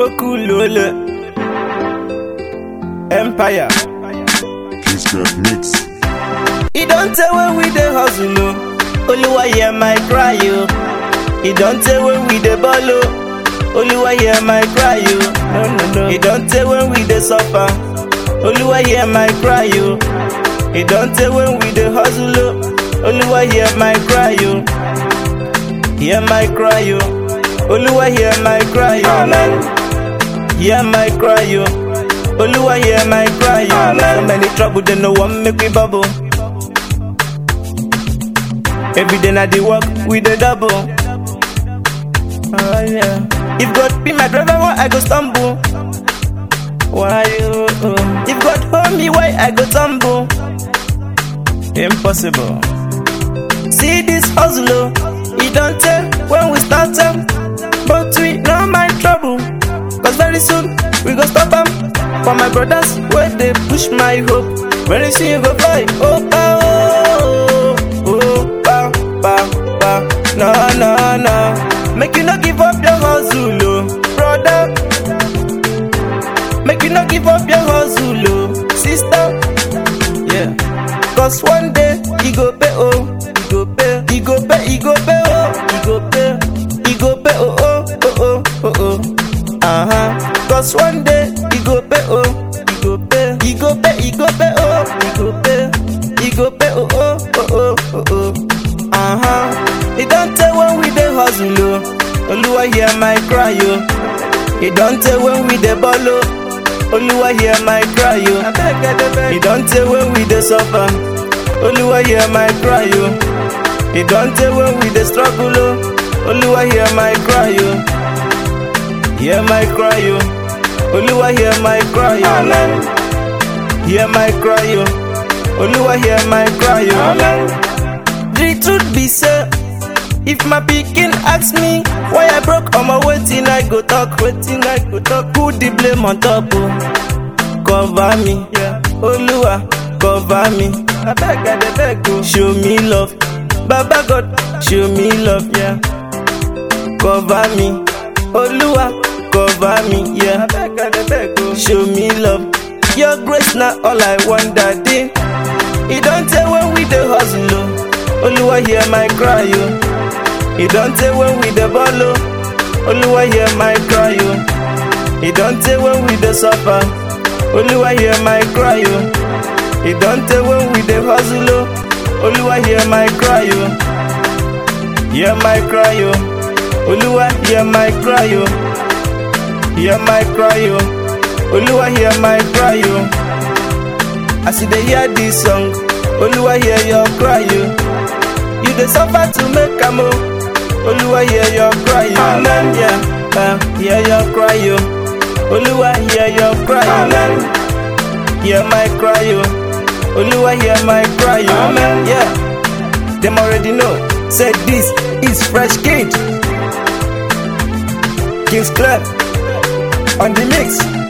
Okulole Empire. Kiss that mix. E don tey when we dey hustle o. Oluwa hear my cry o. E don tey when we dey ball o. Oluwa hear my cry o. No, no, no. E don tey when we dey suffer. Oluwa hear my cry o. E don tey when we dey hustle o. Oluwa hear my cry o. Hear my cry o. Oluwa hear my cry o. Amen. Hear my cry o. Oluwa hear my cry o. So many trouble dem no wan make we bubble. Every day na the work we dey double. Oh, yeah. If God be my driver, why I go stumble? Why you? If God hold me, why I go tumble? Impossible. See this hustle, oh, e don tell when we start am, but we no mind trouble. Cause very soon we go stop am. For my brothers wey dey push my hope, very soon you go fly. Oh, pa, oh, oh, pa, pa, pa. No, no, no. Make you no give up your hustle, oh, brother. Make you no give up your hustle, oh, sister. Yeah. Cause one day he go pay oh, he go pay, he go pay, he go pay oh, he go pay, he go pay oh oh oh oh oh oh. Uh huh. Cause one day he go pay oh, he go pay, he go pay, he go pay oh, he go pay, he go pay oh oh oh oh oh oh. Uh huh. It don't tell when we dey hustle oh, Oluwa hear my cry oh. It don't tell when we dey ball oh. Oluwa hear my cry yo. E don tey when we dey suffer. Oluwa hear my cry yo. E don tey when we dey struggle o. Oluwa hear my cry yo. Hear my cry yo. Oluwa hear my cry yo. Amen. Hear my cry yo. Oluwa hear my cry yo. Amen. The truth be say, if my pikin ask me why I broke omo wetin I go talk, wetin I go talk, put the blame on top o. Cover me, yeah. Oluwa cover me. Abeg I dey beg o. Show me love, Baba God show me love, yeah. Cover me, Oluwa cover me, yeah. Abeg I dey beg o. Show me love, your grace na all I want that day. E don tey when we dey hustle o. Oluwa hear my cry o. E don tey when we dey ball o. Oluwa hear my cry o. E don tey when we dey suffer. Oluwa hear my cry o. E don tey when we dey hustle o. Oluwa hear my cry o. Hear my cry o. Oluwa hear my cry o. Hear my cry o. Oluwa hear my cry o. As you dey hear this song, Oluwa hear your cry o. You dey suffer to make am o. Oluwa hear your cry o. Amen. Yeah, uh, hear your cry o. Oluwa hear your cry o. Amen. Hear my cry o. Oluwa hear my cry o. Amen. Yeah, them already know. Say this is fresh kid. Kings Club on the mix.